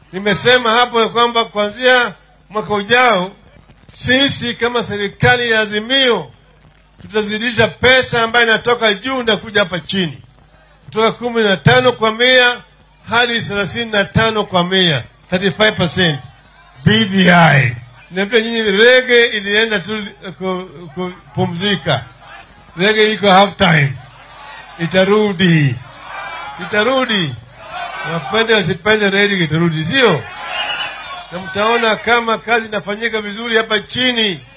Nimesema hapo ya kwamba kuanzia mwaka ujao sisi kama serikali ya Azimio tutazidisha pesa ambayo inatoka juu na kuja hapa chini kutoka kumi na tano kwa mia hadi thelathini na tano kwa mia 35%. BBI niambia nyinyi, rege ilienda tu ku- kupumzika, rege iko half time, itarudi itarudi, wapende wasipende, rege itarudi, sio? Na mtaona kama kazi inafanyika vizuri hapa chini